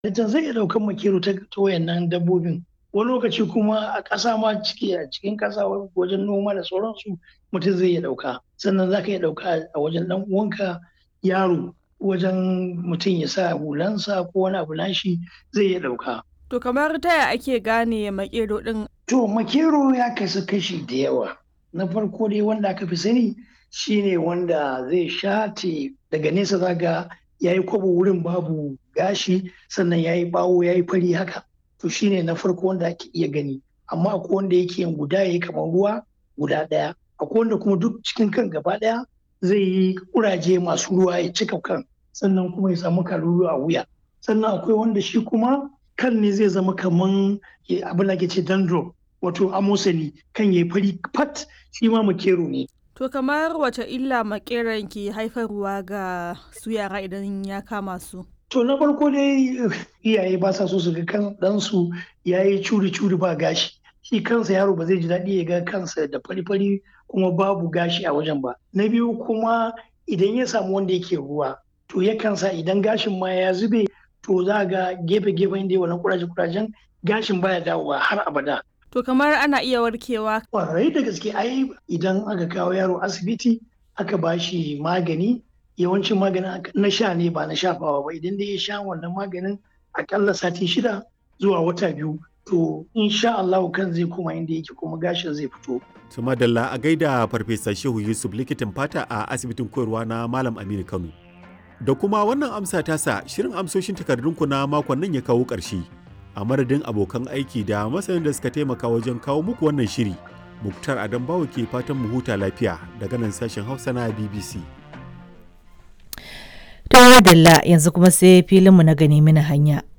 Ita zai iya ɗaukan makero ta wayannan dabbobin. Wani lokaci kuma a ƙasa ma ciki a cikin ƙasa wajen noma da sauransu mutum zai iya ɗauka. Sannan za ka iya ɗauka a wajen ɗan uwanka yaro wajen mutum ya sa hulansa ko wani abu nashi zai iya ɗauka. To kamar ta ya ake gane makero ɗin? To makero ya kasu kashi da yawa. Na farko dai wanda aka fi sani shine wanda zai shate daga nesa zaga ya yi kwabo wurin babu gashi sannan ya yi bawo ya yi fari haka. To shine na farko wanda ake iya gani. Amma akwai wanda yake yin guda ya yi kamar ruwa guda ɗaya. Akwai wanda kuma duk cikin kan gaba ɗaya zai yi kuraje masu ruwa ya cika kan sannan kuma ya samu kalulu a wuya. Sannan akwai wanda shi kuma kan ne zai zama kaman abin da ake ce dandruff wato amosani kan ya fari fat shi ma makero ne. To kamar wace illa makeran ke haifarwa ga su yara idan ya kama su? To na farko dai iyaye ba sa so su ga kan ɗansu ya yi curi-curi ba gashi. Shi kansa yaro ba zai ji daɗi ya ga kansa da fari-fari kuma babu gashi a wajen ba. Na biyu kuma idan ya samu wanda yake ruwa to yakan sa idan gashin ma ya zube to za ga gefe-gefen da wannan kuraje-kurajen gashin baya dawowa har abada. To kamar ana iya warkewa. Kwarai da gaske ai idan aka kawo yaro asibiti aka ba shi magani yawancin maganin na sha ne ba na shafawa ba idan dai ya sha wannan maganin akalla sati shida zuwa wata biyu to insha Allah kan zai koma inda yake kuma gashin zai fito. To madalla a gaida farfesa Shehu Yusuf likitan fata a asibitin koyarwa na Malam Aminu Kano. Da kuma wannan amsa tasa shirin amsoshin takardunku na makon nan ya kawo ƙarshe. A madadin abokan aiki da masanin da suka taimaka wajen kawo muku wannan shiri. Muktar Adam Bawo ke fatan mu huta lafiya daga nan sashen Hausa na BBC. To Dalla yanzu kuma sai filinmu na gani mini hanya.